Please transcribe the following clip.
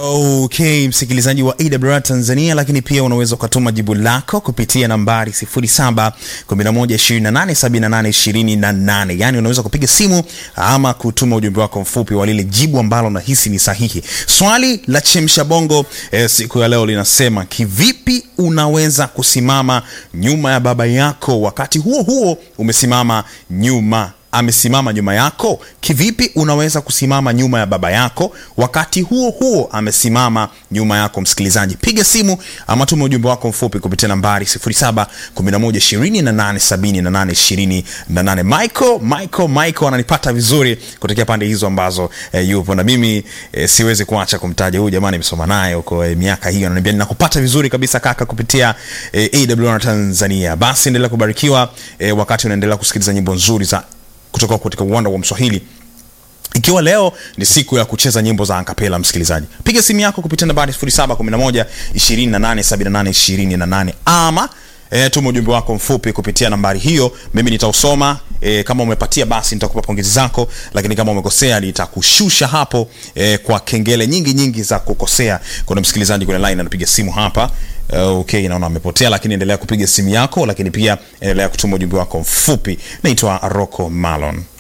Okay, msikilizaji wa AWR Tanzania, lakini pia unaweza ukatuma jibu lako kupitia nambari 0711287828. Yani unaweza kupiga simu ama kutuma ujumbe wako mfupi wa lile jibu ambalo unahisi ni sahihi. Swali la chemsha bongo eh, siku ya leo linasema kivipi unaweza kusimama nyuma ya baba yako wakati huo huo umesimama nyuma amesimama nyuma yako? Kivipi unaweza kusimama nyuma ya baba yako wakati huo huo amesimama nyuma yako? Msikilizaji, piga simu ama tuma ujumbe wako mfupi kupitia nambari 0711287828. Michael, Michael, Michael ananipata vizuri kutokea pande hizo ambazo eh, yupo na mimi eh, siwezi kuacha kumtaja huyu jamani, nimesoma naye huko eh, miaka hiyo, ananiambia ninakupata vizuri kabisa kaka kupitia eh, AWR Tanzania. Basi endelea kubarikiwa eh, wakati unaendelea kusikiliza nyimbo nzuri za kutoka katika uwanda wa Mswahili ikiwa leo ni siku ya kucheza nyimbo za ankapela, msikilizaji, piga simu yako kupitia nambari 0711 2878 28 ama E, tuma ujumbe wako mfupi kupitia nambari hiyo, mimi nitausoma. E, kama umepatia basi nitakupa pongezi zako, lakini kama umekosea nitakushusha hapo e, kwa kengele nyingi nyingi za kukosea. Kuna msikilizaji kwenye line anapiga simu hapa. Uh, okay, naona amepotea, lakini endelea kupiga simu yako, lakini pia endelea kutuma ujumbe wako mfupi. Naitwa Rocco Malon.